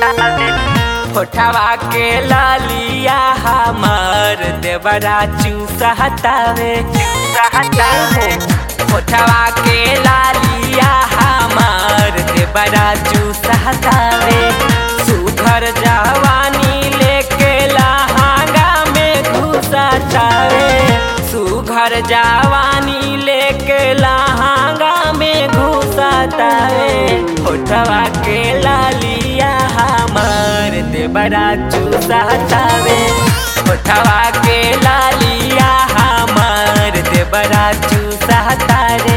होठवा के लालिया हमार देवरा चूसहतावे चूसहतावे होठवा के लालिया हमार देवरा चूसहतावे सुघर जवानी लेके लहांगा में घुसतावे सुघर जवानी लेके लहांगा में घुसतावे होठवा के लालिया हमार देवरा चूसतावे होठवा के लालिया हमार देवरा चूसतारे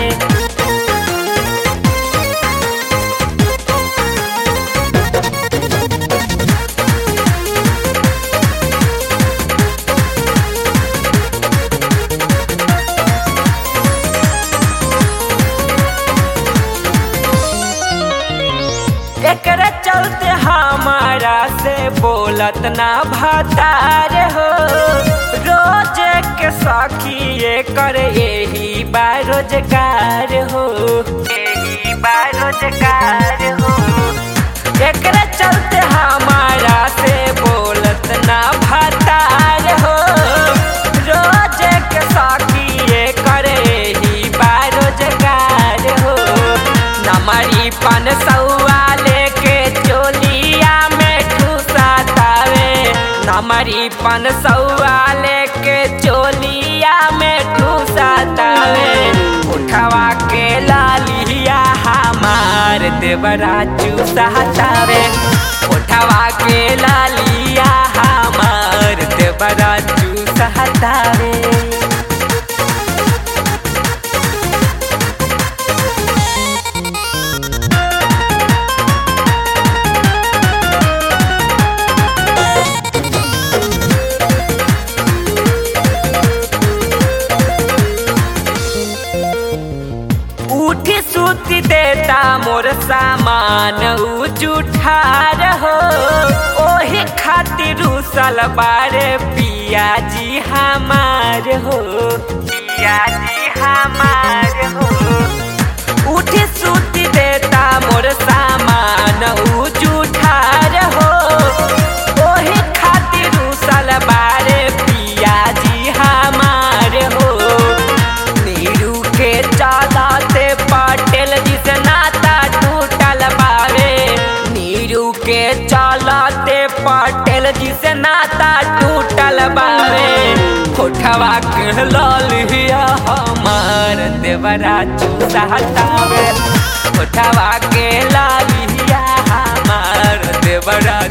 एकरे चलते हमारा से बोलत ना भतार हो रोज के सखी कर यही बारोजगार हो यही बारोजगार हो एकरे चलते हमारा से बोलत ना भतार हो रोज के सखी कर यही बारोजगार हो नमरी पन सौआ लेके चोलिया में ठूसातावे नमरी पन सौआ लेके चोलिया में ठूसातावे उठवा के लालिया हमार देवरा चूसातावे उठवा के लालिया हमार देवरा चूसातावे उठी सूती देता मोर सामान उ जुठार हो ओही खातिर उसल बारे पिया जी हमार हो पिया जी हमार हो उठी सूती देता मोर सामान उ जुठार हो ओही खातिर उसल बारे पिया जी हमार हो नीरू के चालाते पटेल जिस नाता टूटल बावे नीरू के चालाते पटेल जिस नाता टूटल बावे कोठवा के लालिया हमार देवरा चूसहतावे कोठवा के लालिया हमार देवरा